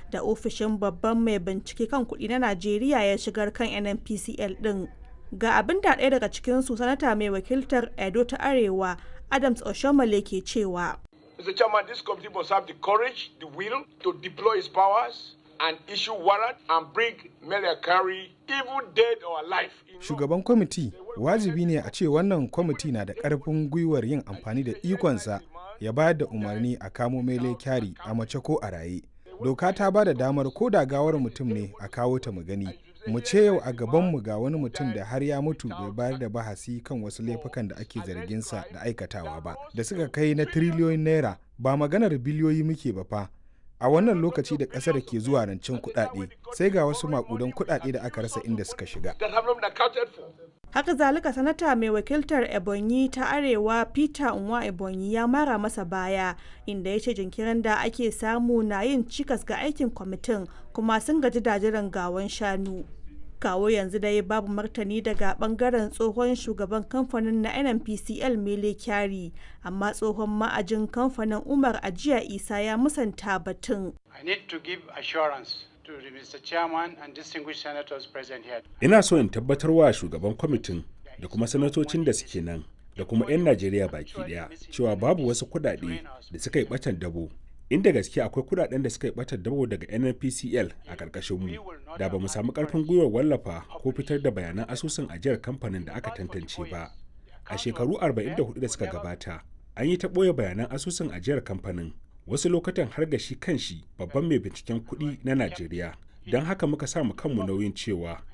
da ofishin babban mai bincike kan kuɗi na Najeriya ya shigar kan NNPCL ɗin. Ga abin da ɗaya daga cikinsu sanata mai wakiltar Edo ta Arewa Adams Oshomole ke cewa. Mr. Chairman, this committee must have the courage, the will to deploy its powers and issue warrant and bring Melia Carey even dead or alive. Shugaban kwamiti wajibi ne a ce wannan kwamiti na da ƙarfin gwiwar yin amfani da ikonsa ya bayar da umarni a kamo Mele Kyari a mace ko a raye. Doka ta ba da damar ko da gawar mutum ne a kawo ta mu gani. Mu ce yau a gabanmu ga wani mutum da har ya mutu bai bayar da bahasi kan wasu laifukan da ake zarginsa da aikatawa ba, da suka kai na tiriliyoyin naira ba maganar biliyoyi muke ba fa. a wannan lokaci da ƙasar ke zuwa rancen kuɗaɗe sai ga wasu maƙudan kuɗaɗe da aka rasa inda suka shiga. Haka zalika sanata mai wakiltar Ebonyi ta Arewa Peter Nwa Ebonyi ya mara masa baya inda ya ce jinkirin da ake samu na yin cikas ga aikin kwamitin kuma sun gaji da jiran gawan shanu. kawo yanzu dai babu martani daga bangaren tsohon shugaban kamfanin na nnpcl mele kyari amma tsohon ma'ajin kamfanin umar ajiya isa ya musanta batun I need to give assurance to the Mr. Chairman and distinguished senators present here. Ina so in tabbatar wa shugaban kwamitin da kuma sanatocin da suke nan da kuma 'yan Najeriya baki daya cewa babu wasu kuɗaɗe da suka yi ɓatan dabo. Inda gaske akwai kuɗaɗen da suka yi ɓatan dabo daga NNPCL a ƙarƙashin mu da ba mu samu ƙarfin gwiwar wallafa ko fitar da bayanan asusun ajiyar kamfanin da aka tantance ba. A shekaru 44 da suka gabata, an yi ta ɓoye bayanan asusun ajiyar kamfanin wasu lokutan har ga shi kanshi babban mai binciken kuɗi na Najeriya. Don haka muka samu kanmu nauyin cewa